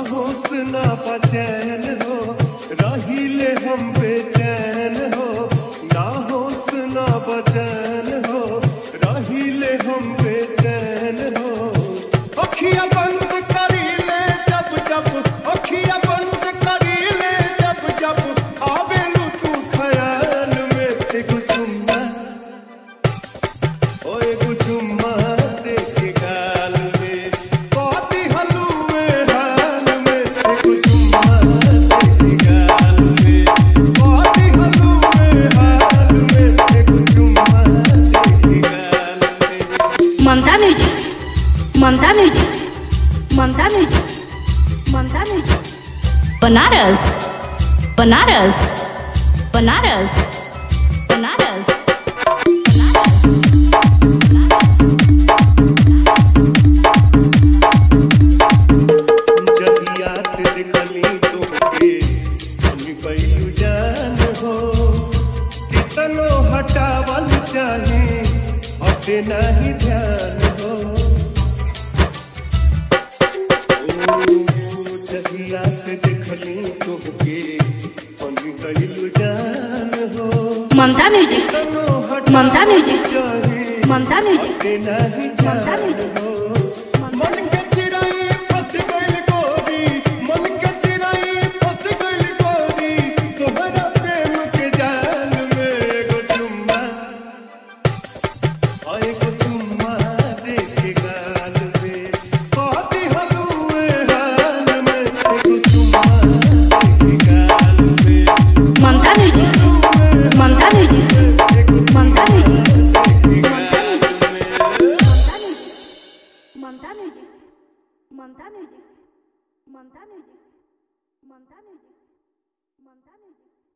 होश ना बचैन हो रहिले हम बेचैन हो ना होश ना बचैन हो रहिले हम बेचैन हो अखिया बंद करी ले जब जब अखिया बंद करी ले जब जब आवेलू तू ख्याल में एगो चुम्मा ओए गुचुम्मा देखे गाल में बाती हलुए हाल में गुचुम्मा देखे गाल में बाती हलुए हाल में गुचुम्मा देखे गाल में Mamta music Mamta music Mamta music Mamta music Banaras Banaras Banaras Banaras जहिया से देखली तोके हमी पैलू जान हो कितनो हटावल चाहे हटे नहीं ध्यान हो ओ, जहिया से देखली तोके हमी पैलू जान हो ममता म्यूजिक कितनो ममता हटावल म्यूजिक। चाहे ममता म्यूजिक हटे नहीं ममता ध्यान म्यूजिक। हो मन के चिराई फंस गइल गोरी मन के चिराई फंस गइल गोरी तोहरा प्रेम के जाल में एगो चुम्मा आ एगो चुम्मा दे के गाल में बाती हलुए हाल में एगो चुम्मा दे के गाल में Mamta music Mamta music Mamta music Mamta music Mamta music Mamta music Mamta music Mamta music